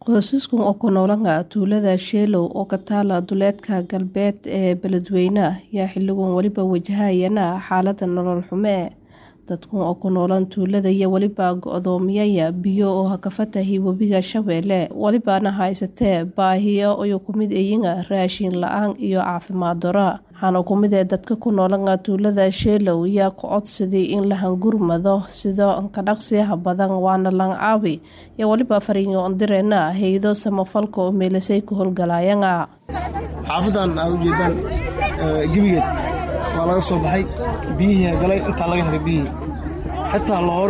Qoysaskan oo ku nool tuulada Sheelow oo ka taala duleedka galbeed ee Beledweyne ayaa xilligan weliba wajahaya xaalad nolol xumo. Dadkan oo ku nool tuulada ayaa weliba go'doomiyay biyo oo ka fatahay webiga Shabeelle, welibana haysata baahiyo ay ka mid yihiin raashin la'aan iyo caafimaad darro. Waxaana ka mid ah dadka ku nool tuulada Sheelow ayaa ka codsaday in la hangurmado sida ka dhaqsiyaha badan waana la caawi iyo weliba fariin u direen hay'ado samafalka oo meelasay ku howlgalayaan. xaafadan aa ujeedaan gebigeed waa laga soo baxay biyihii galay intaa laga helay biyihii xitaa loor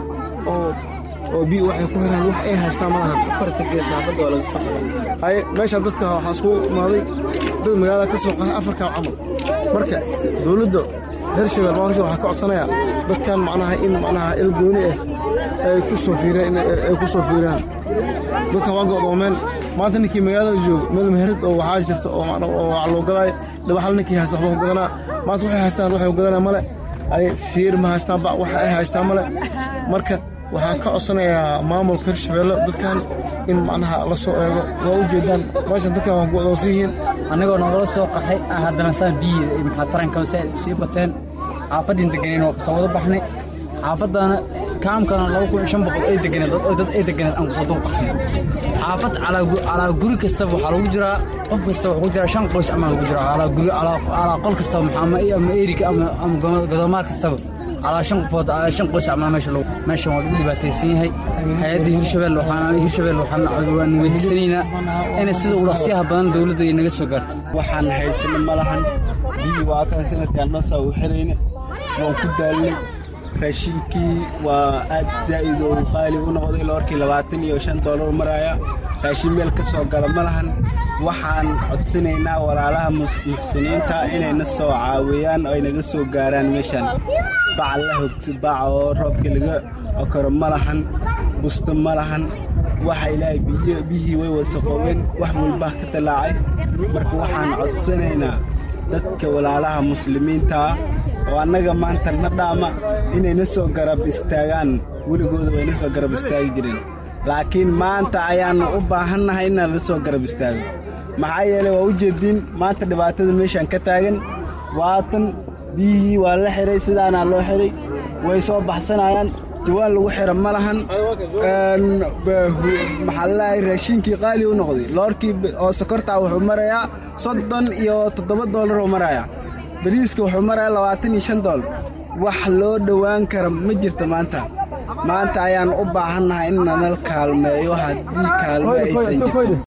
oo oo biyo waxay ku xiraan wax ay haystaan ma lahan afarta gees xaafadda waa laga soo baxay haye meeshaan dadka waxaa isku imaaday dad magaalada ka soo qaxay afarkaa camal marka dowladda reer shabeelle maamulsha waxaa ka codsanayaa dadkan macnaha in macnaha il gooni ah ay ku soo fiiraan ay ku soo fiiraan dadkan waa go'doomeen maanta ninkii magaalada jooga meel meherad oo waxaa jirta oo oo wax loo gadaayo dhaba hal ninkii haysta waxba ku gadanaa maanta waxay haystaan waxay ku gadanaa male ay siir ma haystaan ba wax ay haystaan male marka waxaan ka codsanayaa maamulka hirshabeelle dadkan in macnaha la soo eego waa u jeedaan meeshan dadkan waa go'doonsan yihiin annagoo nogala soo qaxay haddana saan biyi maxaa taranka sii bateen xaafaddiin deganeen waa kasoo wada baxnay xaafaddaana kaamkana laba kun iyo shan boqol ay deganeen dad ay deganeed aan kusoo dul qaxnay xaafad calaa guri kastaba waxaa lagu jiraa qof kasta wuxuu ku jiraa shan qoys amaa lagu jiraa calaa guri calaa qol kastaba maxaa ama eriga ama ama godomaar kastaba calaa shan qofood shan qoys amaa meesha lagu meeshan waa lagu dhibaataysan yahay hay-adda hirshabelle waxaan hirshabelle waxaan waan weydiisanaynaa inay sida ulaqsiyaha badan dowladda ay naga soo gaarto waxaan haysano ma lahan biyi waa kan sanadkan dhansaa u xirayna waan ku daalnay raashinkii waa aad zaa'id oo qaali u noqday loorkii labaatan iyo shan doolar maraya raashin meel ka soo gala ma lahan waxaan codsanaynaa walaalaha muxsiniinta inayna soo caawiyaan oo ay naga soo gaaraan meeshan bac la hogto bac oo roobka laga okoro ma lahan busto ma lahan waxa ilaahay biyihii way wasaqoobeen wax walbaa ka dallaacay marka waxaan codsanaynaa dadka walaalaha muslimiintaa oo annaga maanta na dhaama inayna soo garab istaagaan weligooda wayna soo garab istaagi jireen laakiin maanta ayaannu u baahannahay inaan la soo garab istaago maxaa yeelay waa u jeediin maanta dhibaatada meeshaan ka taagan waatan biyihii waa la xihay sidaanaa loo xidhay way soo baxsanayaan diwaan lagu xira ma lahan maxaa lalahay raashiinkii qaali u noqday loorkii oo sokortaa wuxuu marayaa soddon iyo toddoba doolar oo marayaa bariiska wuxuu marayaa labaatan iyo shan doolar wax loo dhowaan kara ma jirto maanta maanta ayaan u baahannahay in nanal kaalmeeyo haddii kaalme aysan jirto